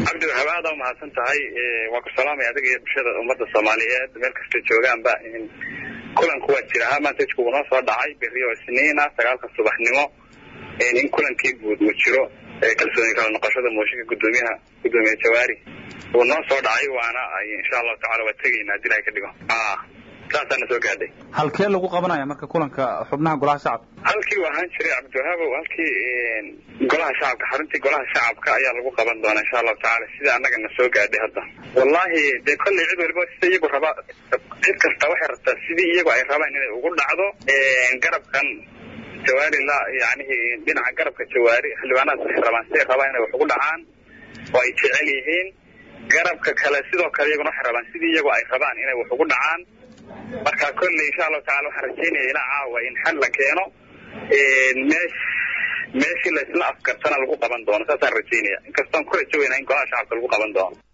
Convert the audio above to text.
cabdi waxaaba aada u mahadsan tahay waa ku salaamaya adiga iyo bulshada ummadda soomaaliyeed meel kasta joogaanba kulanku waa jira ha maantejku uu noo soo dhacay berri oo isniina sagaalka subaxnimo in kulankii guud uu jiro kalsooni kala noqoshada mooshinka gudoomiyaha gudoomiye jawaari uu noo soo dhacay waana insha allahu tacala waa tegaynaa hadii ilahay ka dhigo saasaana soo gaadhay halkee lagu qabanaya marka kulanka xubnaha golaha shacabka halkii u ahaan jiray cabdiwahaabow halkii golaha shacabka xaruntii golaha shacabka ayaa lagu qaban doonaa insha allahu tacala sida annaga na soo gaadhay hadda wallahi dee kolley cid waliba sida iyagu raba cid kasta waxay rabtaa sidii iyagu ay rabaan inay ugu dhacdo garabkan jawaari la yanihi dhinaca garabka jawaari xildhibaanaad waxay rabaan siday rabaan inay wax ugu dhacaan oo ay jecel yihiin garabka kale sidoo kale iyaguna waxay rabaan sidii iyagu ay rabaan inay wax ugu dhacaan marka kolley insha allahu tacala waxaan rajeynaya ilaa caawa in xal la keeno meesh meeshii laysla afkartana lagu qaban doono saasaan rajeynaya inkastoon ku rajo weynaa in golaha shacabka lagu qaban doono